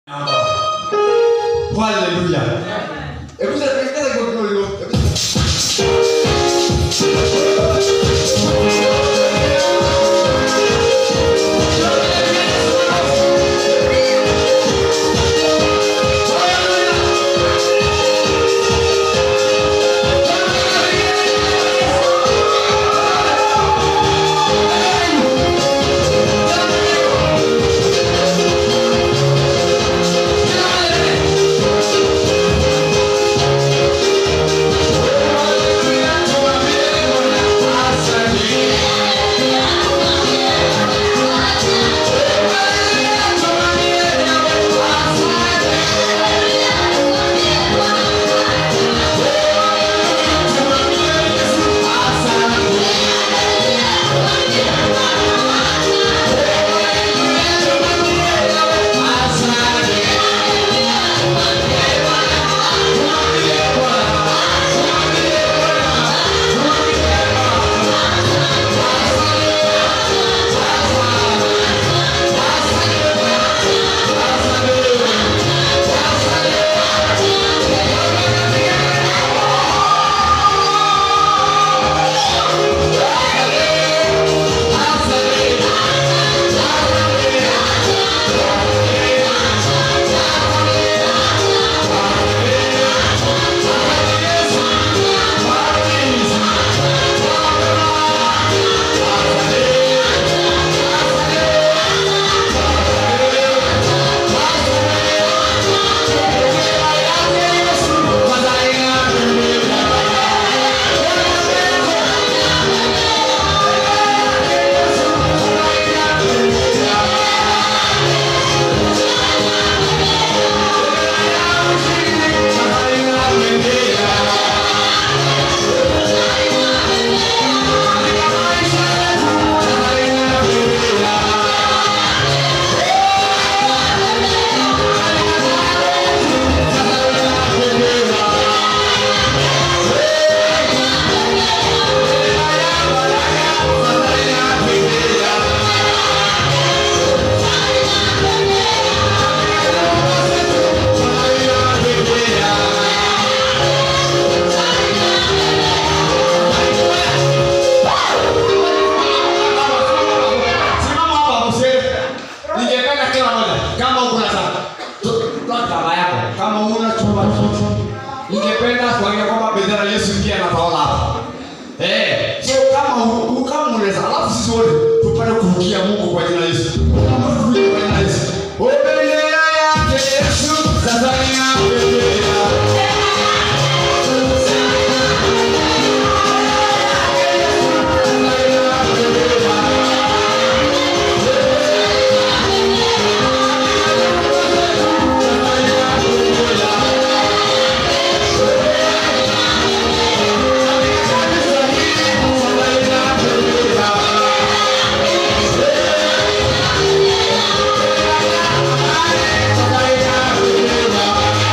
Haleluya. Hebu sasa tukaza kwa kidogo. Hebu Simama hapa mzee. Ningependa kila moja kama uko na sana. Toa kama yako. Kama una chumba chocho. Ningependa kuangalia kwamba bendera ya Yesu pia inatawala hapa. Eh, so kama u- u- kama unaweza alafu sisi wote tupate kurukia Mungu kwa jina la Yesu. Kama turukie kwa jina la Yesu. O bendera yake Yesu, Tanzania bendera. Tanzania bendera.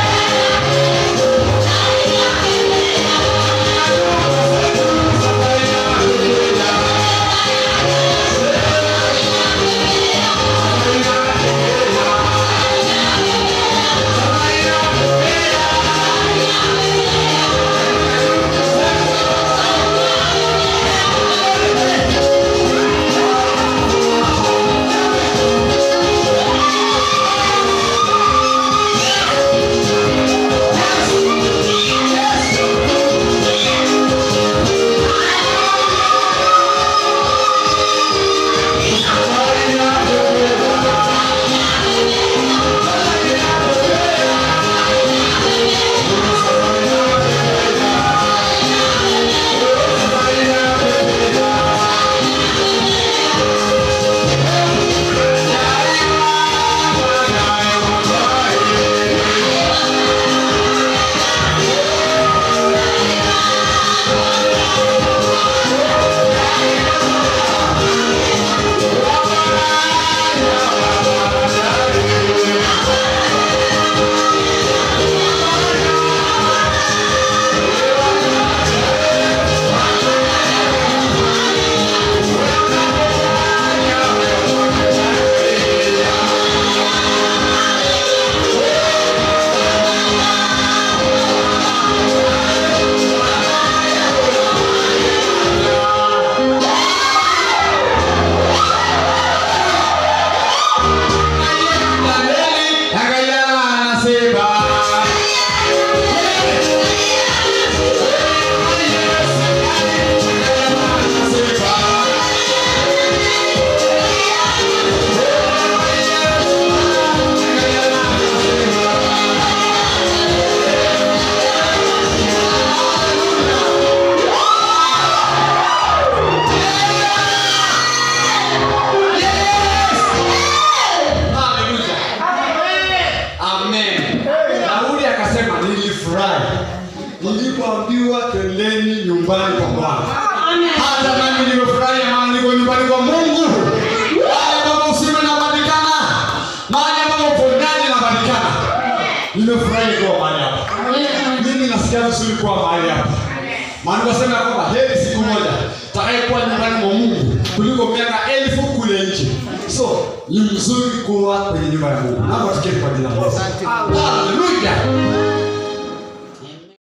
nilipoambiwa twendeni nyumbani kwa Bwana. Amen. Hata nami nimefurahi maana niko nyumbani kwa Mungu. Mahali ambapo usime unapatikana, mahali ambapo uponyaji unapatikana. Nimefurahi kuwa mahali hapa. Amen. Mimi nasikia vizuri kuwa mahali hapa. Maandiko yanasema ya kwamba heri siku moja takayekuwa nyumbani mwa Mungu kuliko miaka elfu kule nje. So ni mzuri kuwa kwenye nyumba ya Mungu. Naomba tuketi kwa jina la Yesu. Haleluya.